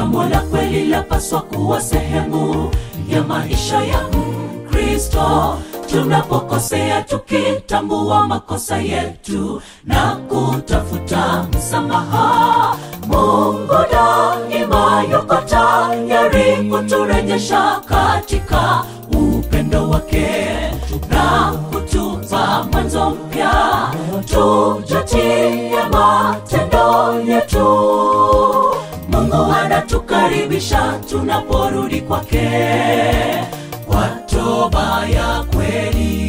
ungamo la kweli lapaswa kuwa sehemu ya maisha ya mkristo tunapokosea tukitambua makosa yetu na kutafuta msamaha mungu daima yuko tayari kuturejesha katika upendo wake na kutupa mwanzo mpya tujatie matendo yetu mungu anatukaribisha tunaporudi kwake kwa toba ya kweli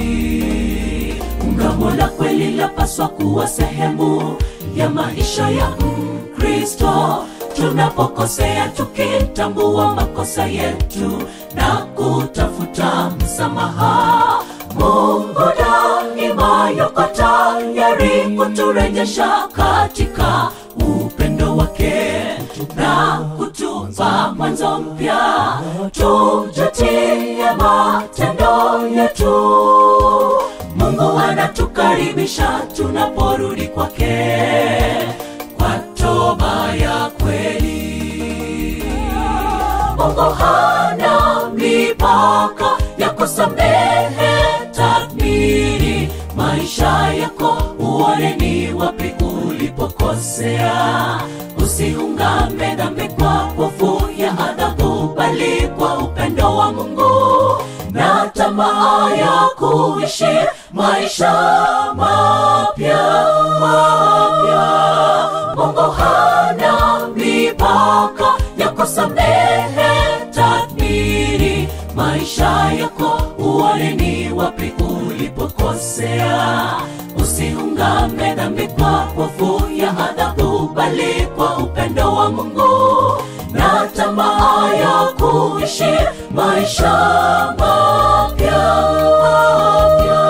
ungamo la kweli lapaswa kuwa sehemu ya maisha ya mkristo tunapokosea tukitambua makosa yetu na kutafuta msamaha mungu daima yuko tayari kuturejesha katika upendo wake na kutupa mwanzo mpya tujatie matendo yetu mungu anatukaribisha tunaporudi kwake kwa toba ya kweli mungu hana mipaka ya kusamehe tathmini maisha yako uone ni wapi ulipokosea usiungame dhambi kwa hofu ya adhabu bali kwa upendo wa mungu na tamaa ya kuishi maisha mapya mapya mungu hana mipaka ya kusamehe tathmini maisha yako uone ni wapi ulipokosea usiungame dhambi kwa hofu ya adhabu bali kwa upendo wa mungu na tamaa ya kuishi maisha mapya mapya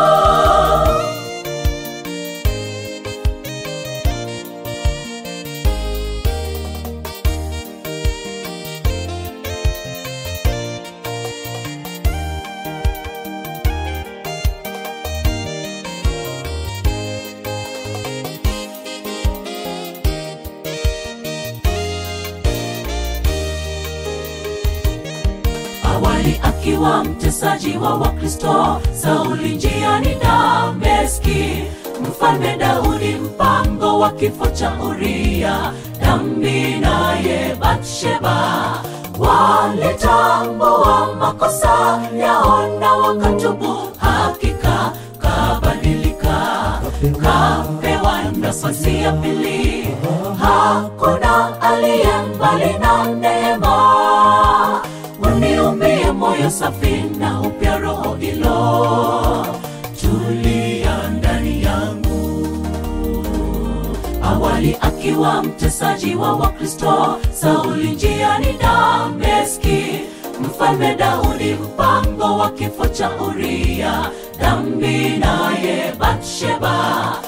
awali akiwa mtesaji wa wakristo sauli njiani dameski mfalme daudi mpango wa kifo cha uria dambi naye batsheba walitambua makosa yao na wakatubu hakika kabadilika kapewa nafasi ya pili hakuna aliye mbali na neema uniumbie moyo safi na upya roho ilo tulia ndani yangu awali akiwa mtesaji wa wakristo sauli njiani dameski mfalme daudi mpango wa kifo cha uria dambi naye batsheba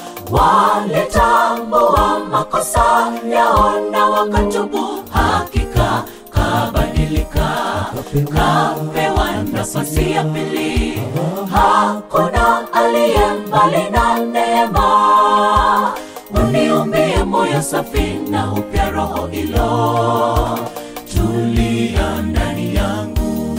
walitambua makosa yao na wakatubu hakika kabadilika kapewa nafasi ya pili hakuna aliye mbali na neema uniumbie moyo safi na upya roho ilo tulia ndani yangu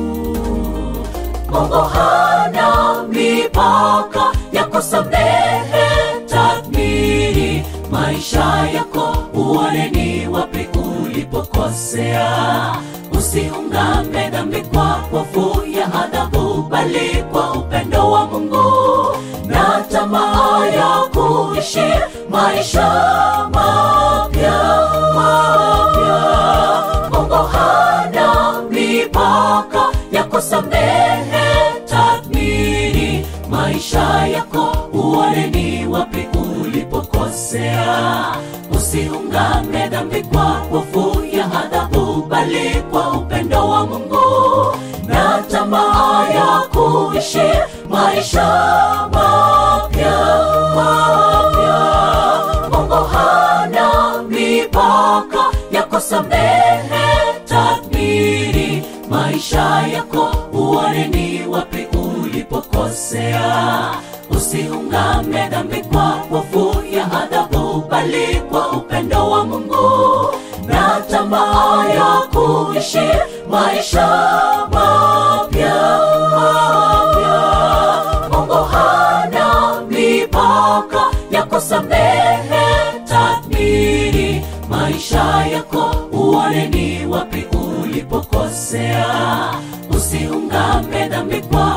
mungu hana mipaka ya kusamehe tathmini maisha yako uone ni wapi ulipokosea usiungame dhambi kwa hofu ya adhabu bali kwa upendo wa mungu na tamaa ya kuishi maisha mapya mapya mungu hana mipaka ya kusamehe tathmini maisha yako uone ni wapi ulipokosea usiungame dhambi kwa hofu ya adhabu bali kwa upendo wa mungu na tamaa ya kuishi maisha mapya mapya mungu hana mipaka ya kusamehe tathmini maisha yako uone ni wapi ulipokosea usiungame dhambi kwa hofu ya adhabu bali kwa upendo wa mungu na tamaa ya kuishi maisha mapya mapya. Mungu hana mipaka ya kusamehe, tathmini maisha yako, uone ni wapi ulipokosea. Usiungame dhambi kwa